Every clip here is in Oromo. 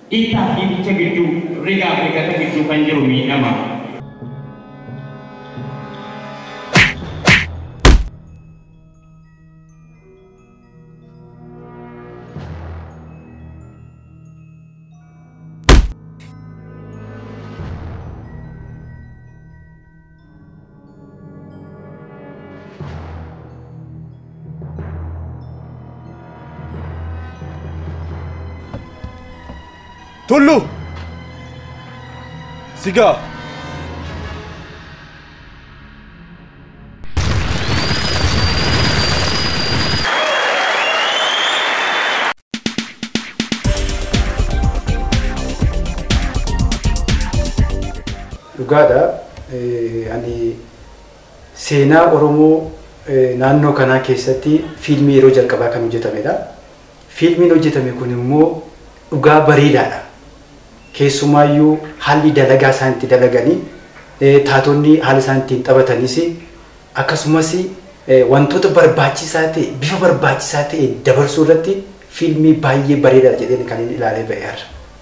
dhiittaa fi bicha gidduu rigaa fi gata gidduu kan jiru miidhama. Tullu! Sigaa! Dhugaadha. Eh, Ani seenaa Oromoo eh, naannoo kanaa keessatti fiilmii yeroo jalqabaa kan hojjetamedha. Fiilmiin hojjetame kun immoo dhugaa bareedaadha. Keessumaayyuu haalli dalagaa isaan itti dalaganii eh, taatonni haala isaan ittiin taphatanis akkasumas eh, wantoota barbaachisaa ta'e bifa barbaachisaa ta'e dabarsuu irratti fiilmii baay'ee bareedaadha jedheen kan inni ilaalee ba'eera.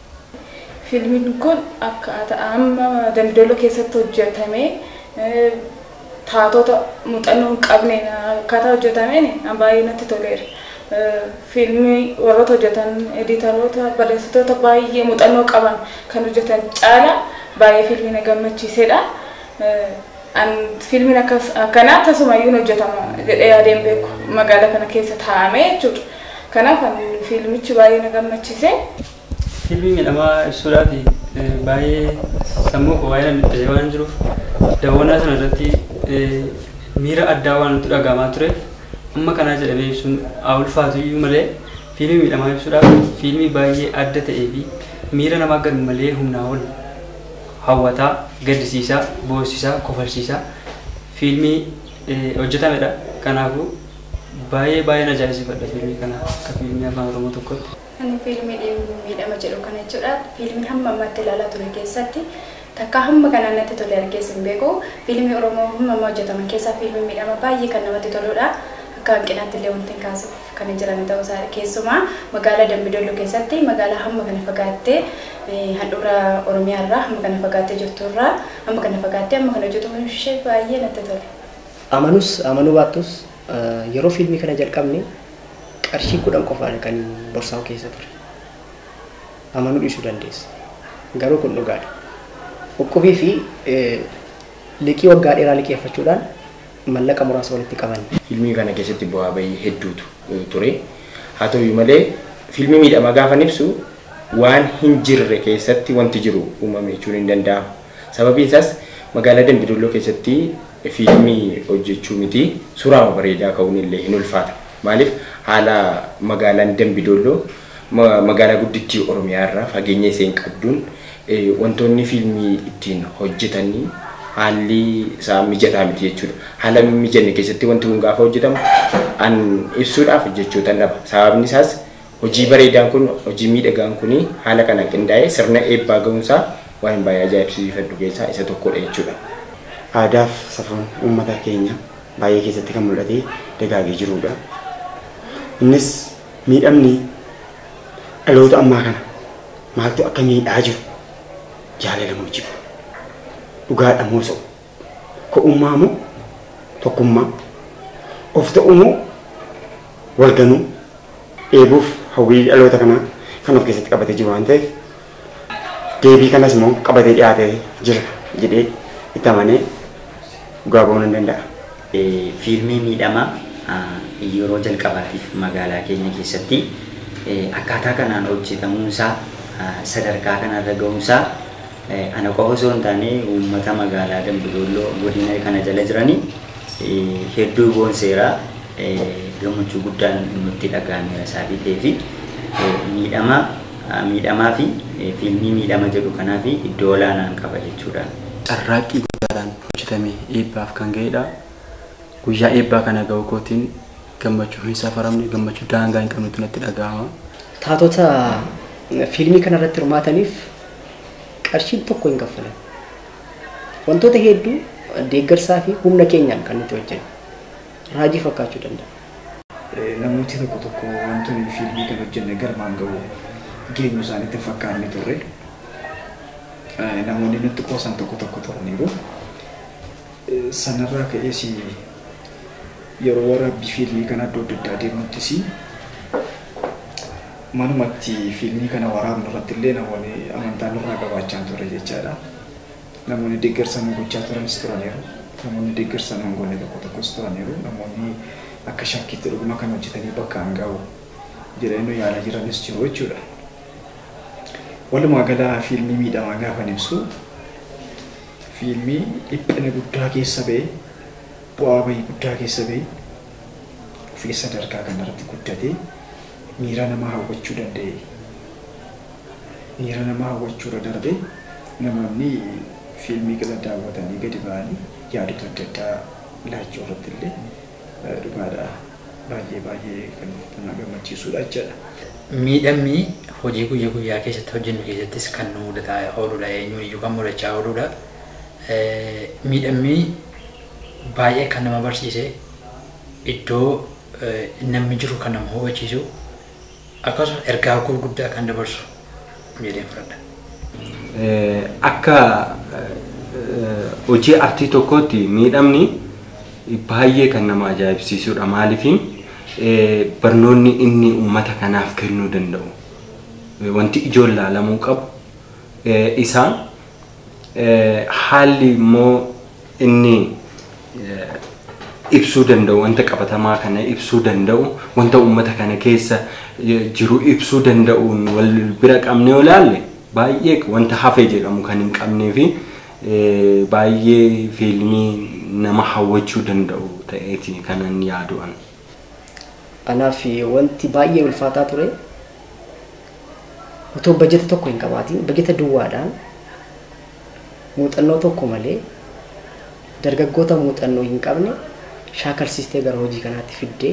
Fiilmiin kun akkaataa amma Dambidooloo keessatti hojjetame eh, taatota muuxannoo hin qabneen akkaataa hojjetameen baay'ee natti toleera. Eh, Fiilmii warroota hojjetan editaroota barreessitoota baay'ee muuxannoo qaban kan hojjetan caala baay'ee fiilmii na gammachiisedha. Eh, An fiilmiin akkas- akkanaa tasumayyuu hin hojjetama jedhee yaadeen beeku magaalaa kana keessa taa'amee jechuudha. Kanaaf an fiilmichi baay'ee na gammachiise. Fiilmii miidhamaa ibsuudhaaf eh, baay'ee sammuu koo baay'ee namatti waan jiruuf daawwannaa sana irratti eh, miira addaa waan nutti dhagahamaa ture amma kanaa jedhamee ibsuun haa ulfaatu iyyuu malee fiilmii miidhamaa ibsuudhaaf fiilmii baay'ee adda ta'ee fi miira namaa gad malee humnaa ol hawwataa gaddisiisaa boosisaa kofalchiisaa fiilmii eh, hojjetamedha kanaafuu baay'ee baay'ee na ajaa'ibsiifadha fiilmii kana akka fiilmii afaan oromoo tokkotti. Ani fiilmii miidhama jedhu kana jechuudha. Fiilmii hamma ammatti ilaalaa ture keessatti takka hamma kanaan natti tole argees hin beeku. Fiilmii Oromoo hamma amma hojjetaman keessaa fiilmii miidhama baay'ee kan namatti toludha. Akka hanqinaatti illee wanti hin kaasuuf kan hin jiran ta'uu isaa keessumaa magaalaa Dambidolloo keessatti magaalaa hamma kana fagaattee eh, handhuura Oromiyaa irraa hamma kana fagaattee jirtu irraa hamma kana fagaattee hamma kana hojjetu ishee baay'ee natti tole. amanus amanuu baattus eh, yeroo fiilmii kana jalqabne qarshii kudhan qofaadha kan borsaa'u keessa ture amanuu dhiisuu dandeessa garuu kun dhugaadha Uqubii fi eh, liqii waggaa dheeraa liqeeffachuudhaan mallaqa muraasa walitti qaban Fiilmii kana keessatti bu'aa bahii hedduutu eh, ture. Haa ta'u malee fiilmii miidhamaa gaafa ibsu waan hin jirre keessatti wanti jiru uumame jechuun hin danda'amu. Sababiin isaas magaalaa Dambidolloo keessatti fiilmii hojjechuu miti suuraa bareedaa ka'uun illee hin ulfaata. Maaliif haala magaalaan Dambidolloo ma- magaalaa guddittii Oromiyaa irraa fageenya isheen qabduun eh, wantoonni fiilmii ittiin hojjetanii haalli isaa mijataa miti jechuudha. Haala mijanne keessatti wanti kun gaafa hojjetamu an ibsuudhaaf jechoota dhaba. Sababni isaas hojii bareedaan kun hojii miidhagaan kun haala kanaan qindaa'ee sirna eebbaa ga'uunsaa waan baay'ee ajaa'ibsiifadhu keessaa isa tokkodha jechuudha. Aadaa fi safuun uummata keenya baay'ee keessatti kan mul'ate dagaagee jirudha. Innis miidhamni dhaloota ammaa kana maaltu akka miidhaa jiru jaalala moo jibu dhugaadha moo so'u ko'ummaa moo tokkummaa of ta'uu moo walganuu eeguuf hawwii dhaloota kanaa kan of keessatti qabatee jiru waan ta'eef deebii kanas immoo qabatee dhiyaatee jira jedhee itti amanee dhugaa ba'uu nan danda'a. Eh, fiilmii miidhamaa ah, yeroo jalqabaatiif magaalaa keenya keessatti eh, akkaataa kanaan hojjetamuunsaa ah, sadarkaa kanarra ga'uunsaa eh, ana qofa osoo hin taane uummata magaalaa Dambidolloo godina kana jala jiranii eh, hedduu boonseeraa eh, gammachuu guddaan nutti dhaga'ameera sababii ta'eefi eh, miidhamaa ah, miidhamaa fi eh, fiilmii miidhama jedhu kanaaf iddoo olaanaan qaba jechuudha. carraaqqii guddaadhaan hojjetame eebbaaf kan ga'edha. Guyyaa eebbaa kana ga'u kootiin gammachuu hin safaramne gammachuu daangaa hin qabnetu natti dhaga'ama. taatota fiilmii kana irratti hirmaataniif qarshiin tokko hin kaffalan. Wantoota hedduu deeggarsaa fi humna keenyaan kan nuti hojjennu. Raajii fakkaachuu danda'a. namooti tokko tokko wantoonni fiilmii kan hojjenne galmaan ga'u geenyu isaaniitti hin fakkaanne turre. Namoonni nutti qoosan tokko tokko turaniiru. Sanarraa ka'ees yeroo waraabbii fiilmii kana iddoo adda addaa deemnuttis manumatti fiilmii kana waraabnu irratti illee namoonni amantaa nurraa qabaachaa ture jechaadha. Namoonni deeggarsa nu gochaa turanis turaniiru. Namoonni deeggarsa nu hin goone tokko tokkos turaniiru. Namoonni akka shakkiitti dhuguma kan hojjetanii bakka hin ga'u jedhanii yaala jiranis jiru jechuudha. Walumaa gala fiilmii miidhamaa gaafa ibsu fiilmii dhiphina guddaa keessa ba'e bu'aa bahii guddaa keessa ba'e ofii sadarkaa kanarratti guddatee miira namaa hawwachuu danda'e. Miira namaa hawwachuurra darbe namoonni fiilmii kana daawwatanii gadi ba'anii yaadota adda addaa laachuu irratti illee dhugaadha baay'ee baay'ee kan nama gammachiisudha jechaadha. Miidhamni hojii guyyaa guyyaa keessatti hojjennu keessattis kan nu mudataa ooludha eenyuun iyyuu kan mudachaa ooludha. Miidhamni baay'ee kan nama barsiise iddoo namni jiru kan nama hubachiisu akkasuma ergaa gurguddaa kan dabarsu jedheen fudhadha. Akka hojii artii tokkootti miidhamni baay'ee kan nama ajaa'ibsiisudha. Maaliifin barnoonni inni uummata kanaaf kennuu danda'u wanti ijoon laalamuu qabu isaa haalli immoo inni ibsuu danda'u wanta qabatamaa kana ibsuu danda'u wanta uummata kana keessa jiru ibsuu danda'uun wal bira qabnee yoo ilaalle baay'ee wanta hafe jedhamu kan hin qabnee fi baay'ee fiilmii nama hawwachuu danda'u ta'eeti kanan yaadu'an. Anaaf wanti baay'ee ulfaataa ture otoo bajeta tokko hin qabaatiin bajeta duwwaadhaan muuxannoo tokko malee dargaggoota muuxannoo hin qabne shaakalsiistee gara hojii kanaatti fiddee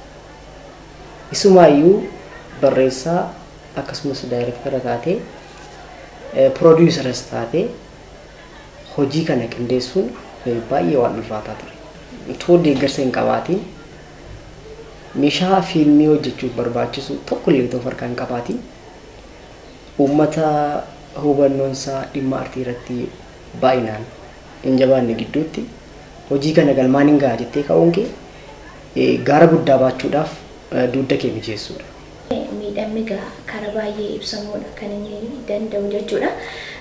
isumaayyuu barreessaa akkasumas daayirektara taatee piroodiisaras taatee hojii kana qindeessuun baay'ee waan ulfaataa ture. Otoo deeggarsa hin qabaatiin meeshaa fiilmii hojjechuuf barbaachisu tokko illee otoo harkaa hin qabaatiin uummata hubannoonsaa dhimma artii irratti baay'inaan hin jabaanne gidduutti hojii kana galmaan hin gaha jettee ka'uun kee gaara guddaa baachuudhaaf dugda kee mijeessuudha. Miidhamni karaa baay'ee ibsamuudha kan inni danda'u jechuudha.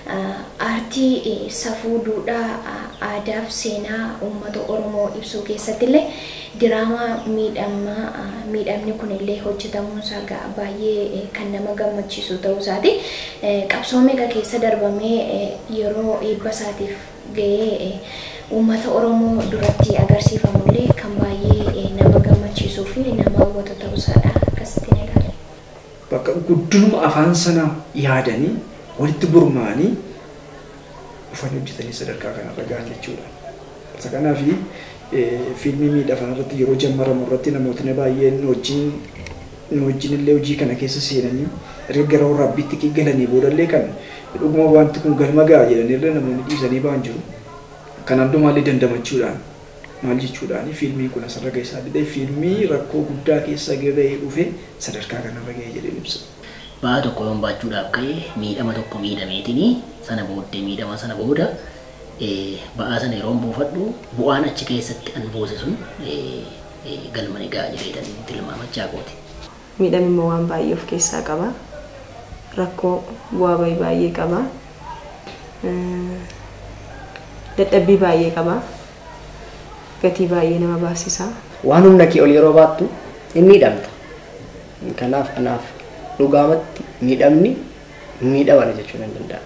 Aartii safuu duudhaa aadaa fi seenaa uummata Oromoo ibsuu keessatti illee diraamaa miidhamaa miidhamni kun illee hojjetamuun isaa baay'ee kan nama gammachiisu ta'uu isaati. Qabsoo meeqa keessa darbamee yeroo eebba isaatiif gahee uummata Oromoo duratti agarsiifamu illee kan baay'ee nama gammachiisuu fi nama hawwatu ta'uu isaadha akkasitti ni ilaala. Bakka guddinuma afaan sana yaadanii walitti gurmaa'anii dhufanii hojjetanii sadarkaa kanarra gahan jechuudha. Isa kanaaf fiilmii miidhamaa irratti yeroo jammaramu irratti namootni baay'een wajjin nu wajjin illee hojii kana keessa seenanii erga gara waraabbiitti galanii boodallee kan dhuguma wanti kun galma ga'a jedhanii illee namoonni dhiisanii ba'an jiru. Kan hundumaallee dandamachuudhaan maal jechuudhaan fiilmiin kun asirra ga'e isaa didee fiilmii rakkoo guddaa keessa gahee dhufe sadarkaa kanarra ga'e jedhee ibsa. Ba'aa tokko yoon baachuudhaaf ka'e miidhama tokko miidhameetini sana booddee miidhama sana booda ba'aa sana yeroo buufadhu bu'aan achi keessatti an buuse sun galma ni ga'a jedheetanii tilmaamachaa kooti. Miidhamni immoo waan baay'ee of keessaa qaba. Rakkoo bu'aa bahii baay'ee qaba. Dadhabbii baay'ee qaba. Gatii baay'ee nama baasisa. Waan humna kee ol yeroo baattu hin miidhamta. Kanaaf anaaf dhugaamatti miidhamni miidhamana jechuun hin danda'amu.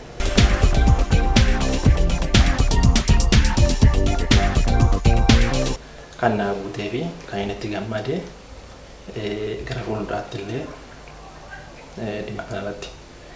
kan naa guutee fi kan inni itti gammade gara fuulduraatti illee dhimma kanarratti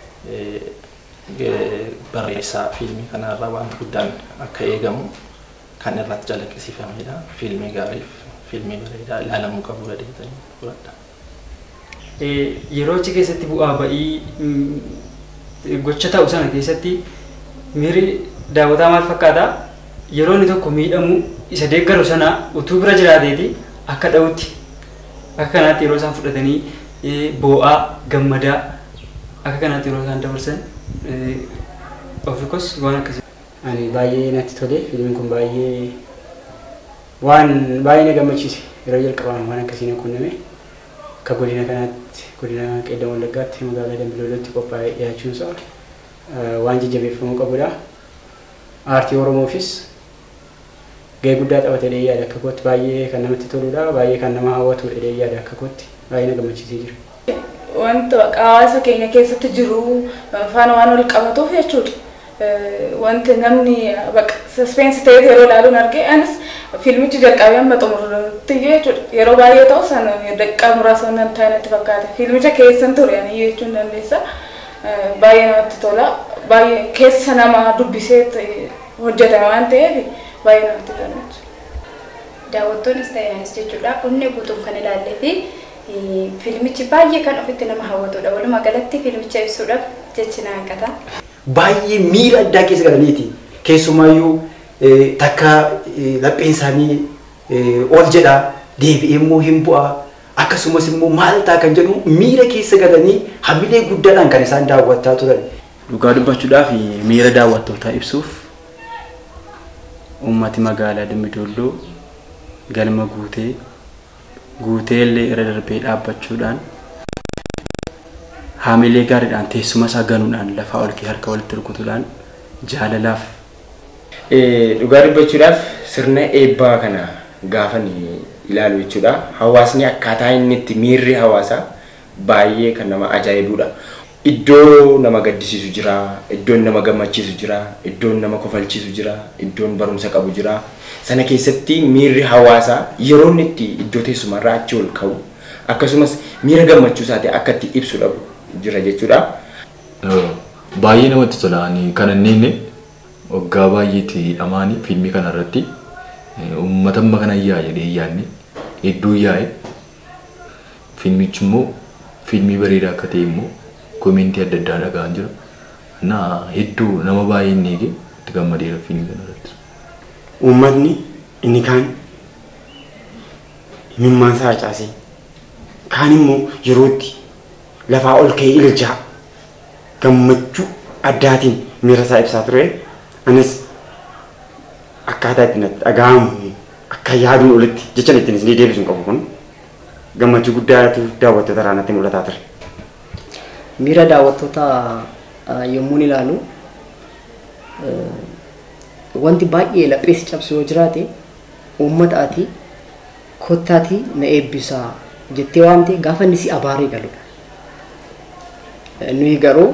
barreessaa fiilmii kanarraa wanti guddaan akka eegamu kan irratti calaqqisiifamedha. Fiilmii gaariif fiilmii bareedaa ilaalamuu qabu gadeetanii fudhadha. Yeroo achi keessatti bu'aa ba'ii gocha ta'u sana keessatti miirri daawwataa maal fakkaata? Yeroo inni tokko miidhamu isa deeggaru sana utuu bira jiraateeti akka dha'utti akka kanaatti yeroo isaan fudhatanii boo'aa gammadaa akka kanaatti yeroo isaan dabarsan ofikos waan akkasii. Ani baay'ee natti tole fiilmiin kun baay'ee waan baay'ee na gammachiise yeroo jalqabaan waan akkasii na qunname akka godina kanaatti godina qeeddan wallaggaatti magaalaa dambiloolatti qophaa'ee dhiyaachuunsa waan jajjabeeffamuu qabudha. Aartii Oromoofis gahee guddaa taphate jedhee yaada akka kootti baay'ee kan namatti toludha baay'ee kan nama hawwatu jedhee yaada akka kootti baay'ee na gammachiisee jira. Wanta hawaasa keenya keessatti jiru faana waan wal qabatuuf jechuudha. Wanti namni saspeensi ta'ee yeroo ilaaluun argee anis fiilmichi jalqabee amma xumurutti jechuudha. Yeroo baay'ee ta'u san daqiiqaa muraasa waan ta'e natti fakkaate. Fiilmicha keessan ture ani jechuun dandeessa. Baay'ee namatti tola. Baay'ee keessa nama dubbisee hojjetame waan ta'eef baay'ee namatti tola. Daawwattoonnis ta'e anis jechuudha. Onnee guutuun kan ilaallee fi fiilmichi baay'ee kan ofitti nama hawwatudha. Walumaa galatti fiilmicha ibsuudhaaf jechi na hanqata. Baay'ee miira addaa keessa galaniiti. Keessumaayyuu takka lapheen isaanii ol jedha deebi'ee immoo hin bu'a. Akkasumas immoo maal ta'a kan jedhu miira keessa galanii hamilee guddaadhaan kan isaan daawwachaa turan. Dhugaa dubbachuudhaaf miira daawwattootaa ibsuuf uummati magaalaa Dambidolloo galma guutee guutee illee irra darbee dhaabbachuudhaan haamilee gaariidhaan teessuma isaa ganuudhaan lafaa ol kee harka walitti rukutuudhaan jaalalaaf. Dhugaa dubbachuudhaaf sirna eebbaa kana gaafan ilaalu jechuudha. Hawaasni akkaataa inni itti miirri hawaasaa baay'ee kan nama ajaa'ibudha. Iddoo nama gaddisiisu jira, iddoon nama gammachiisu jira, iddoon nama kofalchiisu jira, iddoon barumsa qabu jira. Sana keessatti miirri hawaasaa yeroo inni itti iddoo teessumarraa achi ol ka'u akkasumas miira gammachuu isaati akka itti ibsu dhabu jira jechuudha. Baay'ee namatti tola. Kan inni waggaa baay'eetti dhamaanii fiilmii kana irratti uummata amma kana yaa jedhee yaadne hedduu yaa'e fiilmichi immoo fiilmii bareedaa akka ta'e immoo koomentii adda addaa dhaga'an jira. Na hedduu nama baay'ee inni eege itti gammadeera fiilmii kana irratti. Uummatni inni kaan imimmaan isaa harcaasee kaan immoo yeroo itti lafaa ol ka'ee iljaa gammachuu addaatiin miira isaa ibsaa ture. Anis akkaataa itti natti dhaga'amu akka yaaduun olitti jecha ittiin isin deebisuun qabu kun gammachuu guddaatu daawwattoota irraa natti mul'ataa ture. Miira daawwattoota yommuu ilaalu wanti baay'ee lapheessi cabsu yoo jiraate uummataati kottaati na eebbisaa jettee waamte gaafa inni si abaaree galudha. Nuyi garuu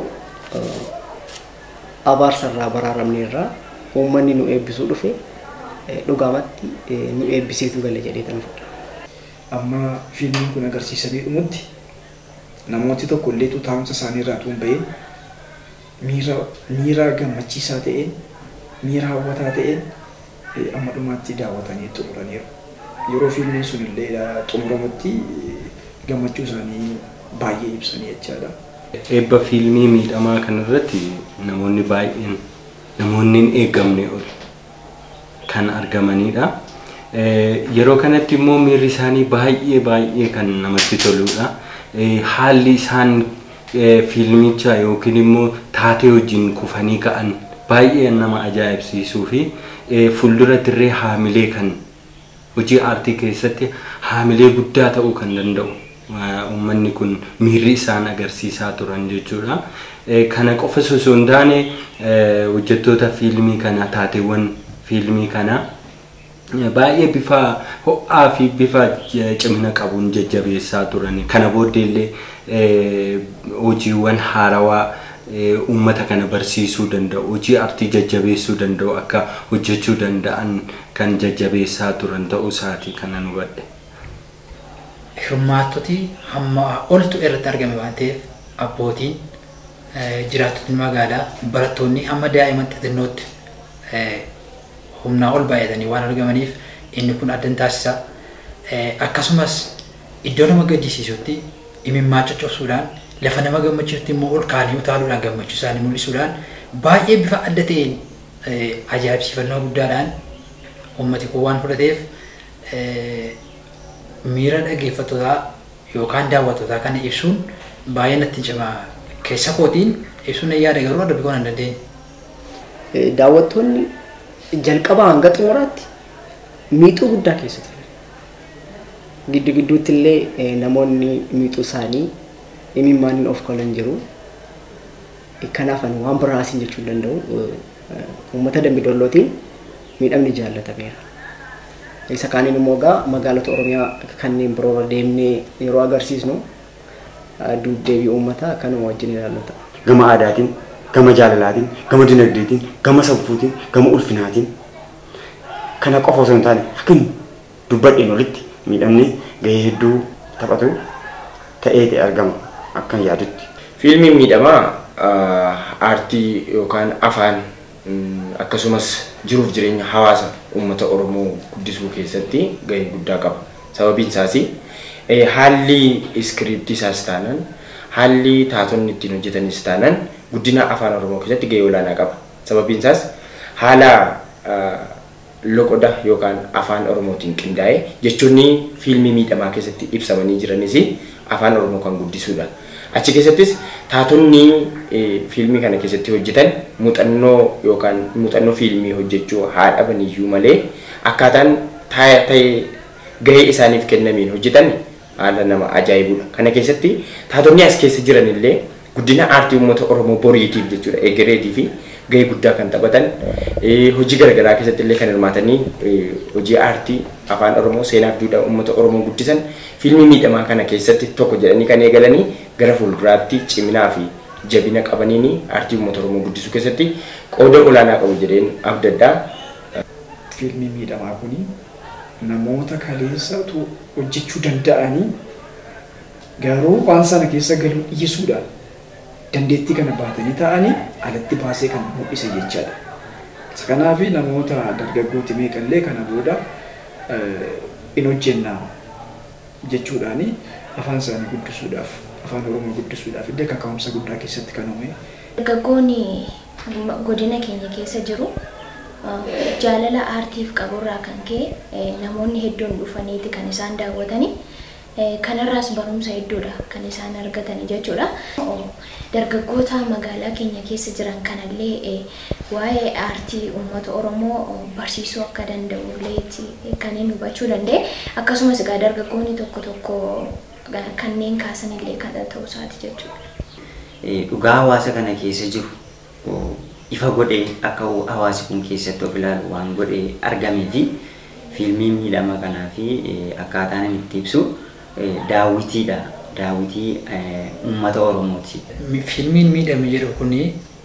abaarsarraa baraaramne irraa uummanni nu eebbisuu dhufe dhugaamatti nu eebbiseetu gale jedhee tan fudha. Amma fiilmiin kun agarsiisanii dhumutti namooti tokko illee taa'umsa isaanii irraa tuun baheen miira miira gammachiisaa ta'een miira hawwataa ta'een amma dhumaatti daawwatanii xumuraniiru. Yeroo fiilmiin sun illee xumuramutti gammachuu isaanii baay'ee ibsanii jechaadha. Eebba fiilmii miidhamaa kanarratti namoonni baay'een namoonni hin eeggamne ol kan argamanidha. Yeroo kanatti immoo miirri isaanii baay'ee baay'ee kan namatti toludha. Haalli isaan fiilmicha yookiin immoo taatee wajjin kufanii ka'an baay'ee nama ajaa'ibsiisuu fi fuulduratti illee haamilee kan hojii aartii keessatti haamilee guddaa ta'uu kan danda'u. uummanni kun miirri isaan agarsiisaa turan jechuudha. Kana qofa osoo hin taane hojjettoota fiilmii kana taateewwan fiilmii kana baay'ee bifa ho'aa fi bifa cimina qabuun jajjabeessaa turan. Kana booddee illee hojiiwwan haarawaa uummata kana barsiisuu danda'u hojii aartii jajjabeessuu danda'u akka hojjechuu danda'an kan jajjabeessaa turan ta'uu isaati kanan hubadhe. hirmaattoti hamma oltu irratti argame waan ta'eef abbootiin jiraattonni magaalaa barattoonni hamma daa'imman xixinnootti humnaa ol baay'atanii waan argamaniif inni kun addan taasisa. Akkasumas iddoo nama gaddisiisutti imimmaa coccobsuudhaan lafa nama gammachiisutti immoo ol kaanii utaaluudhaan gammachuu isaanii mul'isuudhaan baay'ee bifa adda ta'een ajaa'ibsiifannoo guddaadhaan uummati kun waan fudhateef miira dhaggeeffattootaa yookaan daawwattootaa kana ibsuun baay'ee natti cima keessa kootiin ibsuun nan yaada garuu dubbii kana hin dandeenye. Daawwattoonni jalqabaa hanga xumuraatti miixuu guddaa keessa ture. Giddu gidduutti illee namoonni miixuu isaanii imimmaan of kolan jiru. Kanaaf ani waan biraa asiin jechuu hin danda'u. Uummata dambidollootiin miidhamni jaallatameera. Isa kaaniin immoo egaa magaalota Oromiyaa kanneen biroo deemnee yeroo agarsiisnu deebii uummataa kanuma wajjin ilaallata. Gama aadaatiin, gama jaalalaatiin, gama dinagdeetiin, gama sabbuutiin, gama ulfinaatiin kana qofa osoo hin taane akkan dubbadheen olitti miidhamni gahee hedduu taphatu ta'ee argama akkan yaadutti. Fiilmiin miidhamaa aartii yookaan afaan akkasumas jiruuf jireenya hawaasa uummata Oromoo guddisuu keessatti gahee guddaa qaba. Sababiin isaas haalli iskiriiptii isaas taanaan haalli taatonni ittiin hojjetanis taanaan guddina afaan Oromoo keessatti gahee olaanaa qaba. Sababiin isaas haala loqoda yookaan afaan Oromootiin qindaa'e jechoonni fiilmii miidhamaa keessatti ibsamanii jiranis afaan Oromoo kan guddisuudha. Achi keessattis taatonni fiilmii kana keessatti hojjetan muuxannoo yookaan muuxannoo fiilmii hojjechuu haa dhaban iyyuu malee akkaataan ta'e gahee isaaniif kennameen hojjetan haala nama ajaa'ibudha. Kana keessatti taatonni as keessa jiran illee guddina aartii uummata Oromoo boriitiif jechuudha egereetii fi gahee guddaa kan taphatan hojii garaagaraa keessatti illee kan hirmaatanii hojii aartii afaan Oromoo seenaa fi duudhaa uummata Oromoo guddisan fiilmii miidhamaa kana keessatti tokko jedhanii kan eegalanii gara fuulduraatti ciminaa fi jabina qabaniin aartii uummata Oromoo guddisuu keessatti qooda olaanaa qabu jedheen abdaddaa. Fiilmii miidhamaa kuni namoota kaleessatu hojjechuu danda'anii garuu waan sana keessa galuu dhiisuudhaan dandeettii kana baatanii ta'anii alatti baasee kan mul'ise jechaadha. Kanaaf namoota dargaggooti meeqallee kana booda in hojjennaa jechuudhaan afaan isaanii guddisuudhaaf afaan oromoo guddisuudhaaf illee kaka'umsa guddaa keessatti kan uume. Dargaggoonni godina keenya keessa jiru jaalala aartiif qaburraa kan ka'e namoonni hedduun dhufaniiti kan isaan daawwatanii. kanarraas barumsa hedduudha kan isaan argatan jechuudha. Dargaggoota magaalaa keenya keessa jiran kanallee waa'ee aartii uummata Oromoo barsiisuu akka danda'ullee kanneen hubachuu danda'e. Akkasumas egaa dargaggoonni tokko tokko kanneen kaasanillee kan ta'uu isaati jechuudha. Dhugaa hawaasa kana keessa jiru ifa godhee akka hawaasi kun keessatti of ilaalu waan godhee argamee fi fiilmii miidhama kanaa fi akkaataa namni itti ibsu daawwitiidha. Daawwitii uummata Oromooti. Fiilmiin miidhame jedhu kuni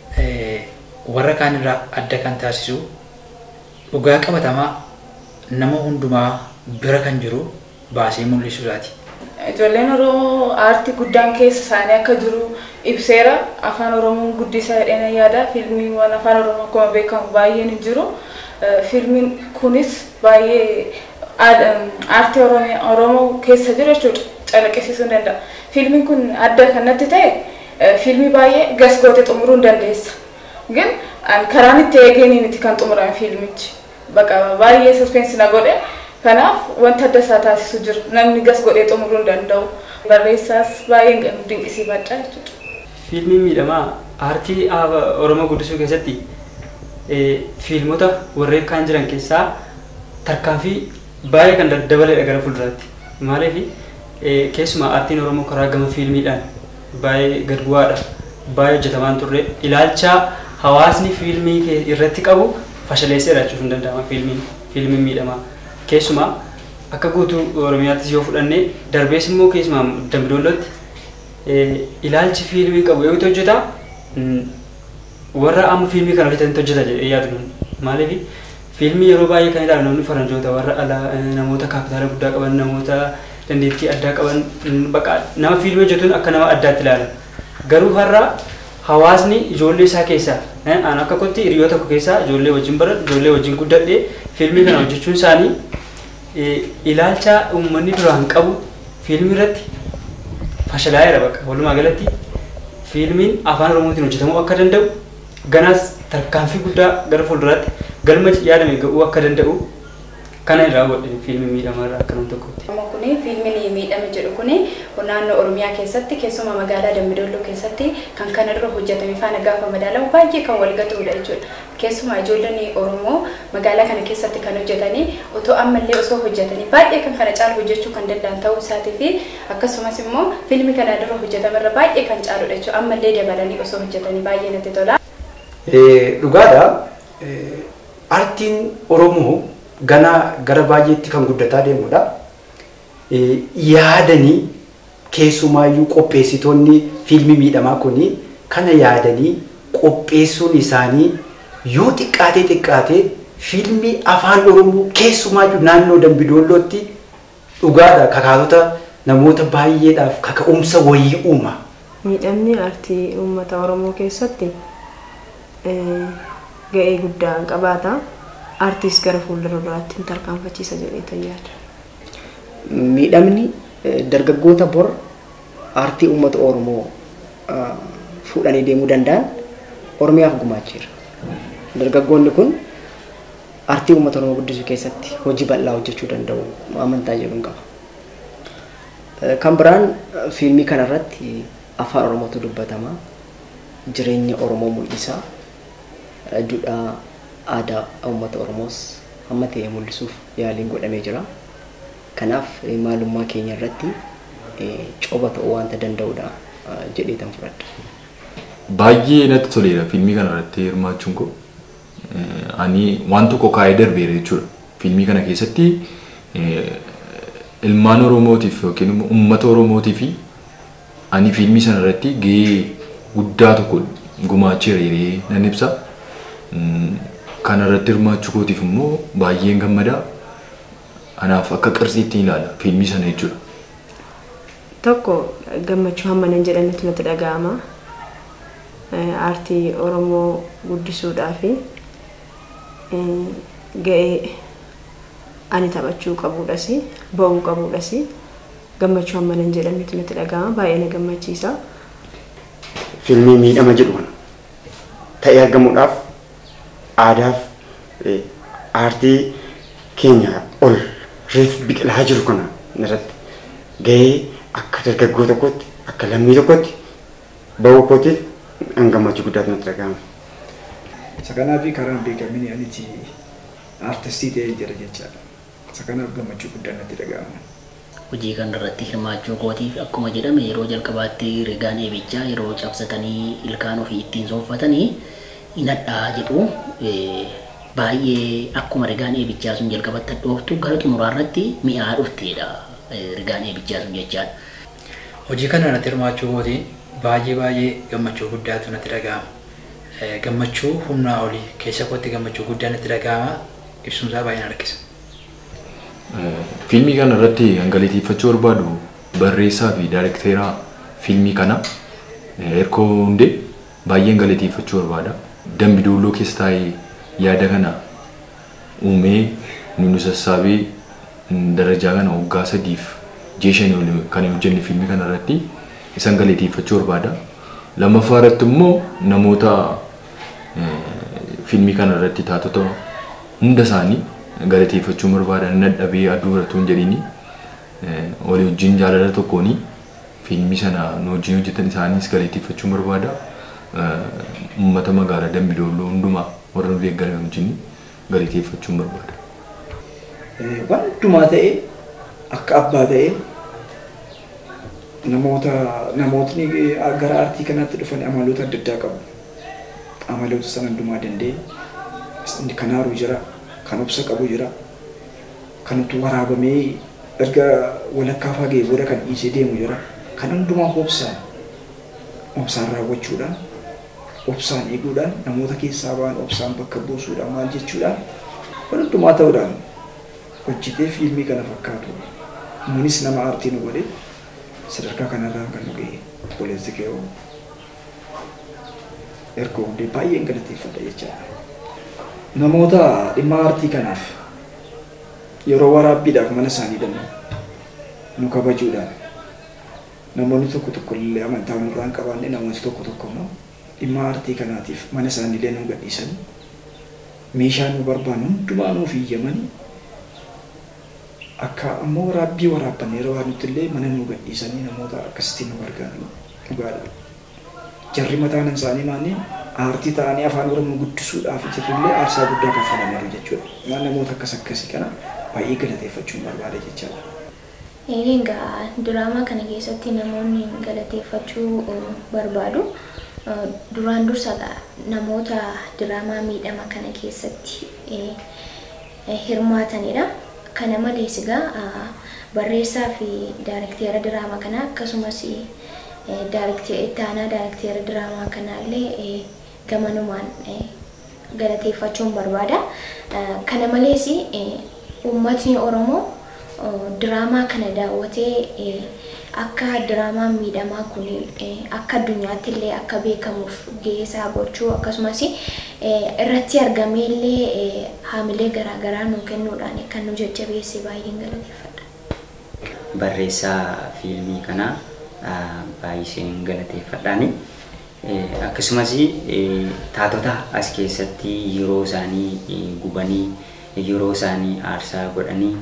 warra kaan irraa adda kan taasisu dhugaa qabatamaa nama hundumaa bira kan jiru baasee mul'isuudhaati. Ijoolleen Oromoo aartii guddaan keessa isaanii akka jiru ibseera. Afaan Oromoon guddisaa jedheen yaada. Fiilmiiwwan afaan Oromoo akkuma beekamu baay'een hin jiru. Fiilmiin kunis baay'ee aartii Oromoo keessa jiru jechuudha. Calaqqisiisuu danda'a. Fiilmiin kun adda kan natti ta'e fiilmii baay'ee gas goote xumuruu hin dandeessa. Gin karaan itti eegeenii miti kan xumurame fiilmichi. Baqa baay'ee suspensi na godhe. Kanaaf wanta adda isaa taasisu jira. Namni gas godhee xumuruu hin danda'u. Barreessaas baay'ee dinqisiifadha jechuudha. Fiilmiin miidhamaa aartii Oromoo guddisuu keessatti fiilmota warreen kaan jiran keessaa tarkaanfii baay'ee kan dabaleedha gara fuulduraatti. Maaliif keessumaa aartiin Oromoo karaa gama fiilmiidhaan baay'ee gad bu'aadha. Baay'ee hojjetamaan turre ilaalcha hawaasni fiilmii irratti qabu fashaleesseedha jechuun hin danda'ama fiilmiin fiilmiin miidhamaa. Keessumaa akka guutuu Oromiyaattis yoo fudhanne darbees immoo keessumaa Dambidollootti ilaalchi fiilmii qabu yoo hojjeta warra amma fiilmii kana hojjetanitti hojjeta jedhee yaadu maaliif fiilmii yeroo baay'ee kan ilaalu namni faranjoota warra alaa namoota kaapitaala guddaa qaban namoota dandeettii addaa qaban baqa nama fiilmii hojjetuun akka nama addaatti ilaala garuu har'a hawaasni ijoollee isaa keessaa aan akka kotti hiriyoota tokko keessaa ijoollee wajjin baradhu ijoollee wajjin guddadhee fiilmii kana hojjechuun isaanii ilaalcha uummanni duraan qabu fiilmii irratti fashalaa'eera bakka walumaa galatti fiilmiin afaan oromootiin hojjetamuu akka danda'u ganaas tarkaanfii guddaa gara fuulduraatti galma yaadame ga'uu akka danda'u kana irraa godhe fiilmii miidhamaa irraa akka nama tokkotti. Amma kuni fiilmiin miidhama jedhu kuni naannoo Oromiyaa keessatti keessumaa magaalaa Dambidolloo keessatti kan kana dura hojjetame faana gaafa madaalamu baay'ee kan wal gatudha jechuudha. Keessumaa ijoolleen Oromoo magaalaa kana keessatti kan hojjetanii otoo ammallee osoo hojjetanii baay'ee kan kana caalu hojjechuu kan danda'an ta'uu isaatii fi akkasumas immoo fiilmii kana dura hojjetamerra baay'ee kan caaludha jechuudha. Ammallee dabalanii osoo hojjetanii baay'ee natti tola. Dhugaadha. Artiin Oromoo gana gara baay'eetti kan guddataa deemudha. Yaadanii keessumaayyuu qopheessitoonni fiilmii miidhamaa kuni kana yaadanii qopheessuun isaanii yoo xiqqaatee xiqqaatee fiilmii afaan Oromoo keessumaayyuu naannoo Dambidoollootti dhugaadha kakaatota namoota baay'eedhaaf kaka'umsa wayii uuma. Miidhamni aartii uummata Oromoo keessatti ga'ee guddaa qabaata. Aartiis gara fuuldura duraatti hin tarkaanfachiisa jedhee yaada. Miidhamni dargaggoota bor aartii uummata Oromoo fuudhanii deemuu danda'an Oromiyaaf gumaacheera. Dargaggoonni kun aartii uummata Oromoo guddisuu keessatti hojii bal'aa hojjechuu danda'u amantaa jedhuun qaba. Kan biraan fiilmii kanarratti afaan Oromootu dubbatama. Jireenya Oromoo mul'isa. Duudhaa aadaa uummata Oromoos hamma ta'e mul'isuuf yaaliin godhamee jira. Kanaaf maalummaa keenya irratti coba ta'uu waanta danda'udha jedhee tan fudhadha. Baay'ee natti toleera fiilmii kana irratti hirmaachuun koo. Ani waan tokko kaa'ee darbeera jechuudha. Fiilmii kana keessatti ilmaan Oromootiif yookiin immoo uummata Oromootiif ani fiilmii sana irratti gahee guddaa tokko gumaacheera jedhee nan ibsa. Kana irratti hirmaachuu kootiif immoo baay'een gammadaa. Anaaf akka qarsiitti ilaala fiilmii sana jechuudha. Tokko gammachuu hamma nan jedhanitti natti dhaga'ama. Aartii Oromoo guddisuudhaa fi ga'ee ani taphachuu qabuudhas ba'uu qabuudhas gammachuu hamma nan jedhanitti natti dhaga'ama baay'ee na gammachiisa. Fiilmii miidhama jedhu kana ta'ee argamuudhaaf aadaaf aartii keenya ol reef biqilaa jiru kana irratti gahee akka dargaggoo tokkotti akka lammii tokkotti ba'uu kootiif an gammachuu guddaatu natti dhaga'ama. Isa kanaaf karaan beekamini aniti aartistii ta'ee jira jechaadha. Isa kanaaf gammachuu guddaan natti dhaga'ama. Hojii kana irratti hirmaachuu kootiif akkuma jedhame yeroo jalqabaatti rigaan eebichaa yeroo cabsatanii ilkaan ofii ittiin sooffatanii hinadhaa jedhu baay'ee akkuma rigaan eebichaa sun jalqabatti dhooftu gara xumuraa irratti mi'aa dhufteedha rigaan eebichaa sun jechaadha. Hojii kana irratti hirmaachuu kootiin baay'ee baay'ee gammachuu guddaatu natti dhaga'ama. Gammachuu humnaa olii keessa kootti gammachuu guddaa natti dhaga'ama ibsuunsaa baay'ee na harkisa. Fiilmii kana irratti galateeffachuu barbaadu barreessaa fi daayirekteeraa fiilmii kana Erkoo Hundee baay'een galateeffachuu barbaada. Dambi Doolloo keessa taa'ee yaada kana uumee nu sassaabee darajaa kana waggaa sadiif jeeshanii ol kan hojjenne fiilmii kana irratti isan galateeffachuu barbaada. Lammaffaa irratti immoo namoota fiilmii kana irratti taatota hunda isaanii galateeffachuu barbaada. Nadhabee aduu irratti hin jedhini walii wajjin jaalala tokkooni fiilmii sana nu wajjin hojjetan isaanis galateeffachuu barbaada. Uummata magaalaa Dambi Doolloo hundumaa warra nu deeggaran wajjin galateeffachuu barbaada. Wantumaa ta'e akka abbaa ta'e namoota namootni gara aartii kanaatti dhufan amaloota adda addaa qabu. Amaloota sana hundumaa danda'e kan haaruu jira, kan obsa qabu jira, kan utuu waraabamee erga walakkaa fagee booda kan dhiisee deemu jira. Kan hundumaa obsaan obsaan raawwachuudhaan obsaan eeguudhaan namoota keessaa ba'an obsaan bakka buusuudhaan maal jechuudhaan hundumaa ta'uudhaan hojjetee fiilmii kana fakkaatu. Nunis nama aartii nu godhe sadarkaa kanarraa kan nu ga'e obboleessi keewoo erga hundee baay'een galateeffadha jechaadha. Namoota dhimma aartii kanaaf yeroo waraabbiidhaaf mana isaanii dannu nu kabajuudhaan namoonni tokko tokko illee amantaa nurraan qabaanne namoonni tokko tokko immoo dhimma aartii kanaatiif mana isaanii illee nu gadhiisan meeshaa nu barbaannu hundumaa nuuf iyyaman akka ammoo waraabbii waraabbanne yeroo waan nuti illee mana nu gadhiisanii namoota akkasitti nu gargaaran dhugaadha. Jarri mataan isaanii maanni aartii ta'anii afaan oromoo guddisuudhaaf jirrillee aarsaa guddaa kaffalaniiru jechuudha. Waan namoota akkas akkasii kana baay'ee galateeffachuun barbaada jechaadha. Egaa diraamaa kana keessatti namoonni galateeffachuu barbaadu. Duraan dursa namoota diraamaa miidhama kana keessatti hirmaatanidha. Kana malees egaa barreessaa fi daayirekteera diraamaa kanaa akkasumas itti aanaa daayirekteera diraamaa kanaallee gamanumaan galateeffachuun barbaada. Kana malees uummatni Oromoo diraamaa kana daawwatee akka diraamaan miidhamaa kun akka addunyaatti illee akka beekamuuf gahee isaa gochuu akkasumas irratti argamee illee haamilee garaagaraa nu kennuudhaan kan nu jajjabeesse baay'een galateeffadha. Barreessaa fiilmii kanaa baay'iseen galateeffadhaani. Akkasumas taatota as keessatti yeroo isaanii gubanii yeroo isaanii aarsaa godhanii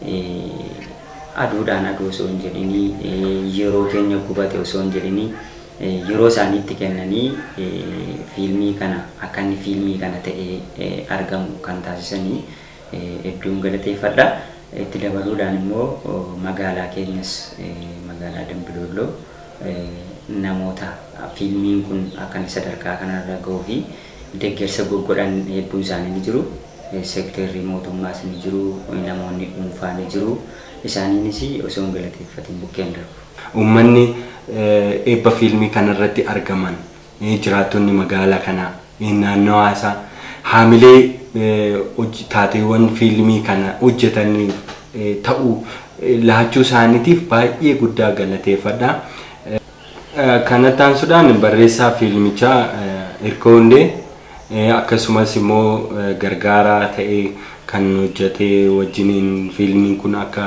aduudhaan aduu osoo hin jedhinii yeroo keenya gubate osoo hin jedhinii yeroo isaaniitti kennanii fiilmii kana akka inni fiilmii kana ta'ee argamu kan taasisanii hedduun galateeffadha. Itti dabaluudhaan immoo magaalaa keenyas magaalaa Dambidolloo namoota fiilmiin kun akka inni sadarkaa kanarra gahuu fi deeggarsa godhan hedduun isaanii ni jiru. Seektarri mootummaas ni jiru, namoonni dhuunfaa ni jiru. Isaaniinis osoo hin galateeffatiin bukkeen darbu. Uummanni eebba fiilmii kanarratti argaman jiraattonni magaalaa kanaa naannawaa isaa haamilee taateewwan fiilmii kana hojjetanii ta'uu laachuu isaaniitiif baay'ee guddaa galateeffadha. Kanatti aansuudhaan barreessaa fiilmichaa Hirkoo Hundee akkasumas immoo gargaaraa ta'ee kan hojjetee wajjiniin fiilmiin kun akka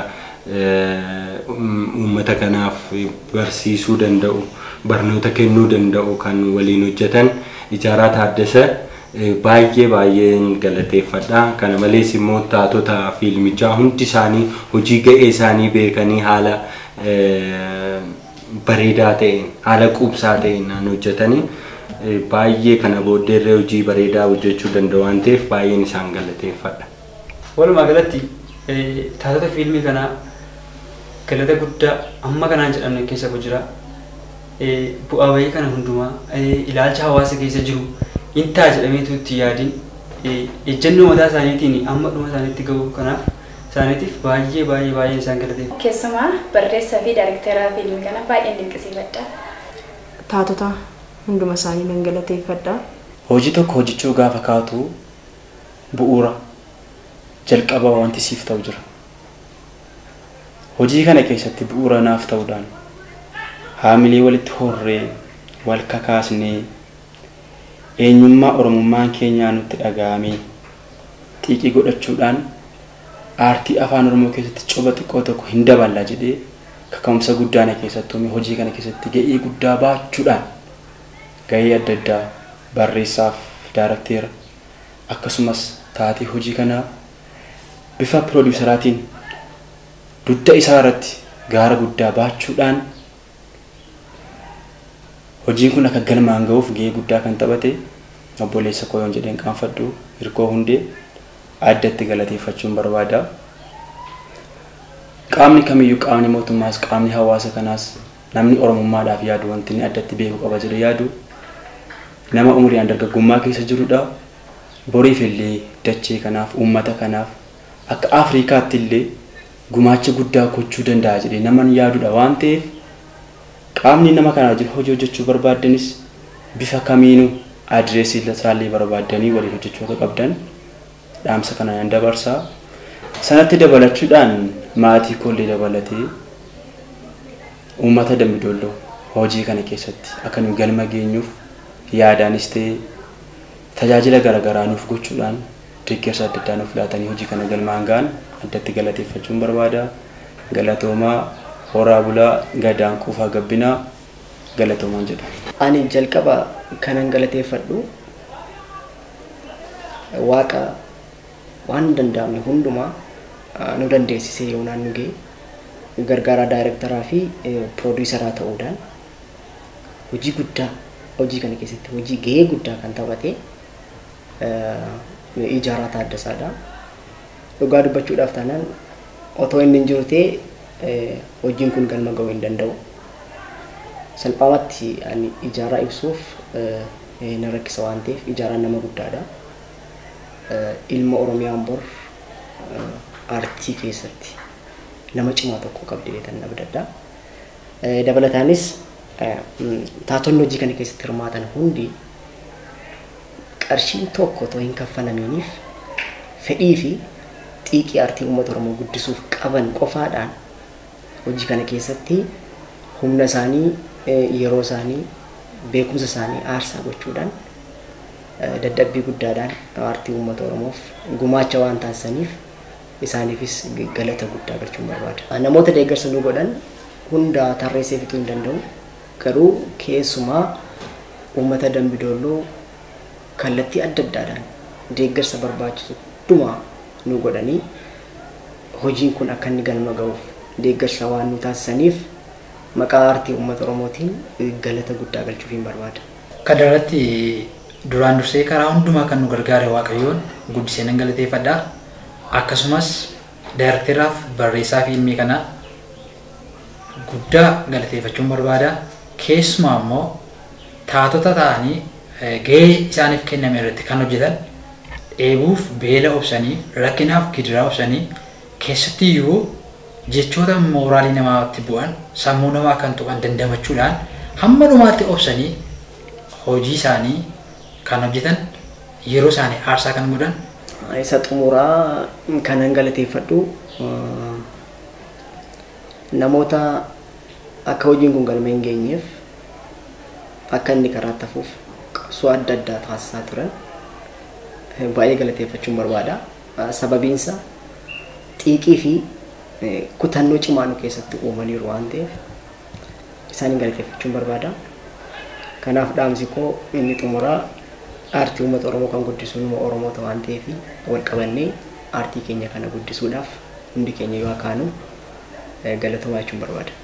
uummata kanaaf barsiisuu danda'u barnoota kennuu danda'u kan waliin hojjetan ijaaraa taaddasa baay'ee baay'een galateeffadha. Kana malees immoo taatota fiilmichaa hundi isaanii hojii ga'ee isaanii beekanii haala bareedaa ta'een haala quubsaa ta'een hojjetanii baay'ee kana booddeerree hojii bareedaa hojjechuu danda'u waan ta'eef baay'een isaan galateeffadha. Walumaa galatti taatota fiilmii kanaa galata guddaa amma kanaan jedhamne keessa jira. Bu'aa bahii kana hundumaa ilaalcha hawaasa keessa jiru intaa jedhameetu itti yaadin ejjennoo mataa isaaniitiin amma dhuma isaaniitti gahu kanaaf isaaniitiif baay'ee baay'ee baay'ee isaan galateeffa. Keessumaa barreessaa fi daayirekteeraa fiilmii kana baay'een dinqisiifadha. Taatota hunduma isaanii nan galateeffadha. Hojii tokko hojjechuu gaafa kaatu bu'uura jalqaba wanti siif ta'u jira. Hojii kana keessatti bu'uura naaf ta'uudhaan haamilee walitti horree wal kakaasnee eenyummaa oromummaan keenyaa nutti dhaga'amee xiiqii godhachuudhaan aartii afaan oromoo keessatti coba xiqqoo tokko hin daballa jedhee kaka'umsa guddaa na keessattuu hojii kana keessatti ga'ee guddaa baachuudhaan ga'ee adda addaa barreessaaf daarakteera akkasumas taatee hojii kanaa bifa piroodiiseraatiin dugda isaa irratti gaara guddaa baachuudhaan hojiin kun akka galmaan ga'uuf ga'ee guddaa kan taphate obboleessa koo yoon jedheen qaanfadhu hirkoo hundee addatti galateeffachuun barbaada. Qaamni kamiyyuu qaamni mootummaas qaamni hawaasa kanaas namni oromummaadhaaf yaadu wanti inni addatti beeku qaba jedhe yaadu nama umriin dargaggummaa keessa jirudha. Boriif illee dachee kanaaf uummata kanaaf akka Afrikaatti illee gumaacha guddaa gochuu danda'a jedhee nama yaadudha waan ta'eef qaamni nama kanaa jiru hojii hojjechuu barbaaddanis bifa kamiinuu adireesii isaallee barbaaddanii waliin hojjechuu akka qabdan dhaamsa kana nan dabarsaa. Sanatti dabalachuudhaan maatii koollee dabalatee uummata dambidolloo hojii kana keessatti akka nu galma geenyuuf yaadaanis ta'ee tajaajila garaagaraa nuuf gochuudhaan deeggarsa adda addaa nuuf laatanii hojii kana galmaan ga'an addatti galateeffachuun barbaada. Galatoomaa horaa bulaa gadaan quufaa gabbinaa galatoomaan jedha. Ani jalqaba kanan galateeffadhu waaqa waan danda'amne hundumaa nu dandeessisee yoonaan nu ga'e gargaaraa daayirektaraa fi piroodiisaraa ta'uudhaan hojii guddaa hojii kana keessatti hojii gahee guddaa kan taphate ijaaraa taaddasaadha. Dhugaa dubbachuudhaaf taanaan otoo inni hin jiru ta'e hojiin kun galma ga'uu hin danda'u. Salphaamatti ani ijaaraa ibsuuf na rakkisa waan ta'eef ijaaraan nama guddaadha. Ilma Oromiyaan bor aartii keessatti nama cimaa tokko qabdi tan abdadha. Dabalataanis taatonni hojii kana keessatti hirmaatan hundi qarshiin tokko otoo hin kaffalamiiniif fedhii fi xiiqii aartii uummata Oromoo guddisuuf qaban qofaadhaan hojii kana keessatti humna isaanii yeroo isaanii beekumsa isaanii aarsaa gochuudhaan dadhabbii guddaadhaan aartii uummata Oromoof gumaacha waan taasisaniif isaaniifis galata guddaa galchuun barbaada. Namoota deeggarsa nu godhan hunda tarreessee fixuu hin danda'u. Garuu keessumaa uummata Dambidoolloo kallattii adda addaadhaan deeggarsa barbaachisu hundumaa nu godhanii hojiin kun akka inni galma ga'uuf deeggarsa waan nu taasisaniif maqaa aartii uummata Oromootiin galata guddaa galchuuf hin barbaada. Kana irratti duraan dursee karaa hundumaa kan nu gargaare Waaqayyoon guddisee nan galateeffadha. Akkasumas daayirekteraaf barreessaa fiilmii kanaa guddaa galateeffachuun barbaada. Keessumaa immoo taatota ta'anii gahee isaaniif kenname irratti kan hojjetan dheebuuf beela obsanii rakkinaaf gidiraa obsanii keessatti iyyuu jechoota mooraalii namaatti bu'an sammuu namaa kan tuqan dandamachuudhaan hamma dhumaatti obsanii hojii isaanii kan hojjetan yeroo isaanii aarsaa kan godhan. Isa xumuraa kanan galateeffadhu namoota akka hojiin kun galma hin geenyeef akka inni karaa tafuuf qabsoo adda addaa taasisaa turan baay'ee galateeffachuun barbaada. Sababiinsa xiiqii fi kutannoo cimaa nu keessatti uumaniiru waan ta'eef isaaniin galateeffachuun barbaada. Kanaaf dhaamsi koo inni xumuraa aartii uummata Oromoo kan guddisu nama Oromoota waan ta'eef wal qabannee aartii keenya kana guddisuudhaaf hundi keenya yoo akaanu galatomaa jechuun barbaada.